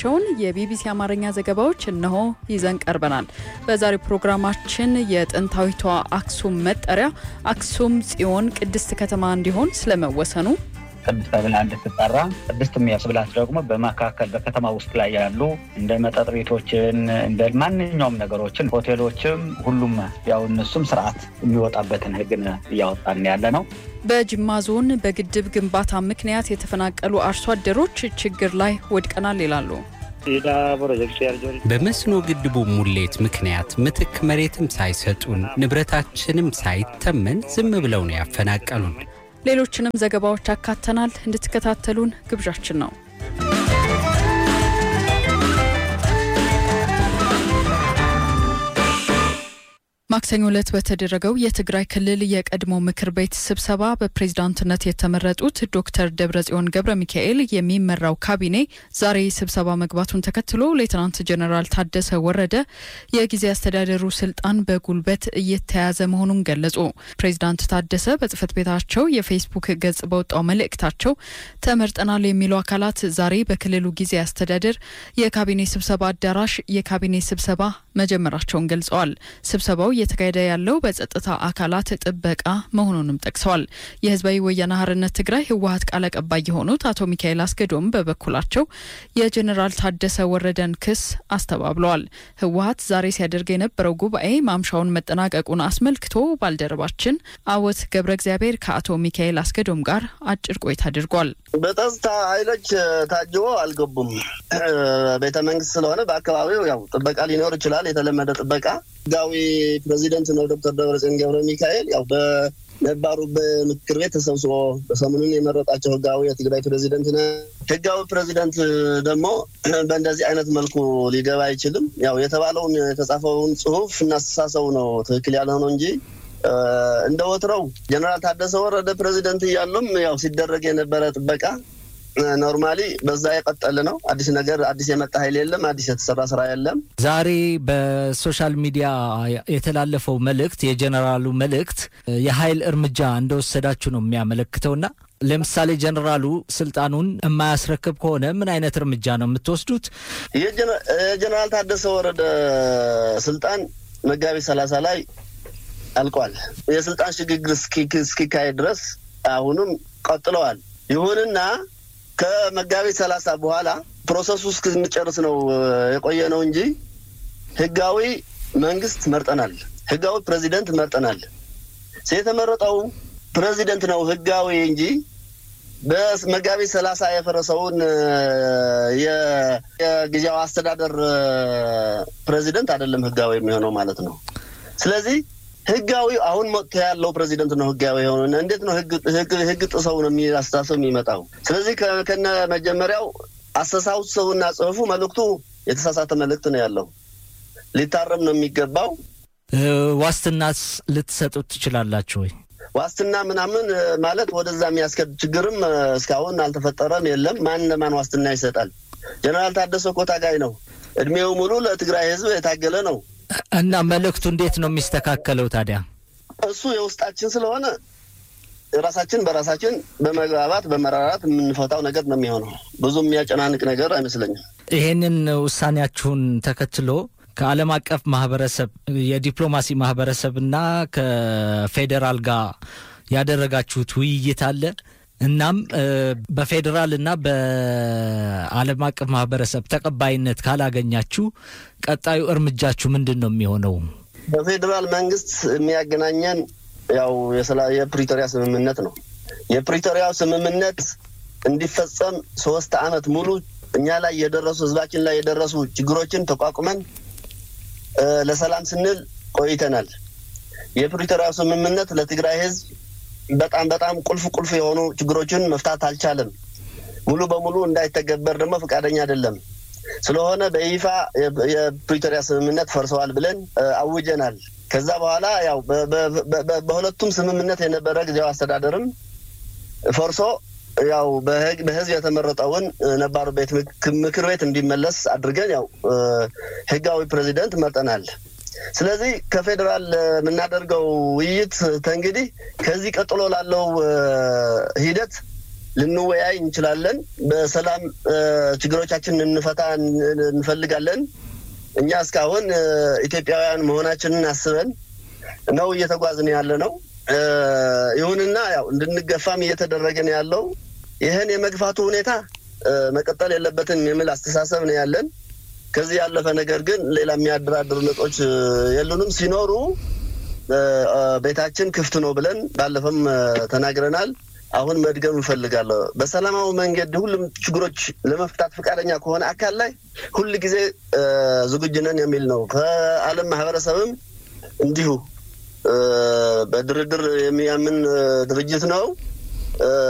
ያሰናዳናቸውን የቢቢሲ አማርኛ ዘገባዎች እነሆ ይዘን ቀርበናል። በዛሬው ፕሮግራማችን የጥንታዊቷ አክሱም መጠሪያ አክሱም ጽዮን ቅድስት ከተማ እንዲሆን ስለመወሰኑ ቅድስት ተብላ እንድትጠራ ቅድስት የሚያስብላት ደግሞ በመካከል በከተማ ውስጥ ላይ ያሉ እንደ መጠጥ ቤቶችን እንደ ማንኛውም ነገሮችን ሆቴሎችም፣ ሁሉም ያው እነሱም ስርዓት የሚወጣበትን ሕግን እያወጣን ያለ ነው። በጅማ ዞን በግድብ ግንባታ ምክንያት የተፈናቀሉ አርሶ አደሮች ችግር ላይ ወድቀናል ይላሉ። በመስኖ ግድቡ ሙሌት ምክንያት ምትክ መሬትም ሳይሰጡን ንብረታችንም ሳይተመን ዝም ብለው ነው ያፈናቀሉን። ሌሎችንም ዘገባዎች አካተናል። እንድትከታተሉን ግብዣችን ነው። ማክሰኞ ዕለት በተደረገው የትግራይ ክልል የቀድሞ ምክር ቤት ስብሰባ በፕሬዝዳንትነት የተመረጡት ዶክተር ደብረጽዮን ገብረ ሚካኤል የሚመራው ካቢኔ ዛሬ ስብሰባ መግባቱን ተከትሎ ሌትናንት ጀነራል ታደሰ ወረደ የጊዜ አስተዳደሩ ስልጣን በጉልበት እየተያዘ መሆኑን ገለጹ። ፕሬዝዳንት ታደሰ በጽህፈት ቤታቸው የፌስቡክ ገጽ በወጣው መልእክታቸው ተመርጠናል የሚሉ አካላት ዛሬ በክልሉ ጊዜ አስተዳደር የካቢኔ ስብሰባ አዳራሽ የካቢኔ ስብሰባ መጀመራቸውን ገልጸዋል። ስብሰባው እየተካሄደ ያለው በጸጥታ አካላት ጥበቃ መሆኑንም ጠቅሰዋል። የህዝባዊ ወያነ ሓርነት ትግራይ ህወሀት ቃል አቀባይ የሆኑት አቶ ሚካኤል አስገዶም በበኩላቸው የጀኔራል ታደሰ ወረደን ክስ አስተባብለዋል። ህወሀት ዛሬ ሲያደርግ የነበረው ጉባኤ ማምሻውን መጠናቀቁን አስመልክቶ ባልደረባችን አወት ገብረ እግዚአብሔር ከአቶ ሚካኤል አስገዶም ጋር አጭር ቆይታ አድርጓል። በጸጥታ ኃይሎች ታጅቦ አልገቡም። ቤተ መንግስት ስለሆነ በአካባቢው ያው ጥበቃ ሊኖር ይችላል። የተለመደ ጥበቃ ህጋዊ ፕሬዚደንት ነው ዶክተር ደብረጽዮን ገብረ ሚካኤል ያው በነባሩ በምክር ቤት ተሰብስቦ በሰሞኑን የመረጣቸው ህጋዊ የትግራይ ፕሬዚደንት ነ ህጋዊ ፕሬዚደንት ደግሞ በእንደዚህ አይነት መልኩ ሊገባ አይችልም። ያው የተባለውን የተጻፈውን ጽሁፍ እናስተሳሰቡ ነው ትክክል ያልሆነው እንጂ እንደ ወትረው ጀነራል ታደሰ ወረደ ፕሬዚደንት እያሉም ያው ሲደረግ የነበረ ጥበቃ ኖርማሊ በዛ የቀጠለ ነው። አዲስ ነገር አዲስ የመጣ ኃይል የለም። አዲስ የተሰራ ስራ የለም። ዛሬ በሶሻል ሚዲያ የተላለፈው መልእክት የጀኔራሉ መልእክት የኃይል እርምጃ እንደወሰዳችሁ ነው የሚያመለክተውና ለምሳሌ ጀኔራሉ ስልጣኑን የማያስረክብ ከሆነ ምን አይነት እርምጃ ነው የምትወስዱት? የጀኔራል ታደሰ ወረደ ስልጣን መጋቢት ሰላሳ ላይ አልቋል። የስልጣን ሽግግር እስኪካሄድ ድረስ አሁንም ቀጥለዋል። ይሁንና ከመጋቢት ሰላሳ በኋላ ፕሮሰሱ እስክንጨርስ ነው የቆየ ነው እንጂ ህጋዊ መንግስት መርጠናል። ህጋዊ ፕሬዚደንት መርጠናል። የተመረጠው ፕሬዚደንት ነው ህጋዊ እንጂ በመጋቢት ሰላሳ የፈረሰውን የጊዜያዊ አስተዳደር ፕሬዚደንት አይደለም ህጋዊ የሚሆነው ማለት ነው። ስለዚህ ህጋዊ አሁን መጥቶ ያለው ፕሬዚደንት ነው ህጋዊ የሆነ። እንዴት ነው ህግ ጥሰው ነው አስተሳሰብ የሚመጣው? ስለዚህ ከነ መጀመሪያው አስተሳሰቡና ጽሁፉ መልእክቱ የተሳሳተ መልእክት ነው ያለው። ሊታረም ነው የሚገባው። ዋስትናስ ልትሰጡት ትችላላችሁ ወይ? ዋስትና ምናምን ማለት ወደዛ የሚያስከድ ችግርም እስካሁን አልተፈጠረም፣ የለም። ማን ለማን ዋስትና ይሰጣል? ጀነራል ታደሰ እኮ ታጋይ ነው። እድሜው ሙሉ ለትግራይ ህዝብ የታገለ ነው። እና መልእክቱ እንዴት ነው የሚስተካከለው ታዲያ? እሱ የውስጣችን ስለሆነ ራሳችን በራሳችን በመግባባት በመራራት የምንፈታው ነገር ነው የሚሆነው። ብዙ የሚያጨናንቅ ነገር አይመስለኝም። ይሄንን ውሳኔያችሁን ተከትሎ ከዓለም አቀፍ ማህበረሰብ የዲፕሎማሲ ማህበረሰብና ከፌዴራል ጋር ያደረጋችሁት ውይይት አለ? እናም በፌዴራል እና በዓለም አቀፍ ማህበረሰብ ተቀባይነት ካላገኛችሁ ቀጣዩ እርምጃችሁ ምንድን ነው የሚሆነው? በፌዴራል መንግስት የሚያገናኘን ያው የፕሪቶሪያ ስምምነት ነው። የፕሪቶሪያው ስምምነት እንዲፈጸም ሶስት አመት ሙሉ እኛ ላይ የደረሱ ህዝባችን ላይ የደረሱ ችግሮችን ተቋቁመን ለሰላም ስንል ቆይተናል። የፕሪቶሪያው ስምምነት ለትግራይ ህዝብ በጣም በጣም ቁልፍ ቁልፍ የሆኑ ችግሮችን መፍታት አልቻለም። ሙሉ በሙሉ እንዳይተገበር ደግሞ ፈቃደኛ አይደለም። ስለሆነ በይፋ የፕሪቶሪያ ስምምነት ፈርሰዋል ብለን አውጀናል። ከዛ በኋላ ያው በሁለቱም ስምምነት የነበረ ጊዜያዊ አስተዳደርም ፈርሶ ያው በህዝብ የተመረጠውን ነባሩ ቤት ምክር ቤት እንዲመለስ አድርገን ያው ህጋዊ ፕሬዚደንት መርጠናል። ስለዚህ ከፌዴራል የምናደርገው ውይይት ተንግዲህ ከዚህ ቀጥሎ ላለው ሂደት ልንወያይ እንችላለን። በሰላም ችግሮቻችንን እንፈታ እንፈልጋለን። እኛ እስካሁን ኢትዮጵያውያን መሆናችንን አስበን ነው እየተጓዝን ያለ ነው። ይሁንና ያው እንድንገፋም እየተደረገ ነው ያለው። ይህን የመግፋቱ ሁኔታ መቀጠል የለበትም የሚል አስተሳሰብ ነው ያለን። ከዚህ ያለፈ ነገር ግን ሌላ የሚያደራድር ነጥቦች የሉንም። ሲኖሩ ቤታችን ክፍት ነው ብለን ባለፈም ተናግረናል። አሁን መድገም እንፈልጋለሁ። በሰላማዊ መንገድ ሁሉም ችግሮች ለመፍታት ፈቃደኛ ከሆነ አካል ላይ ሁል ጊዜ ዝግጁ ነን የሚል ነው። ከዓለም ማህበረሰብም እንዲሁ በድርድር የሚያምን ድርጅት ነው።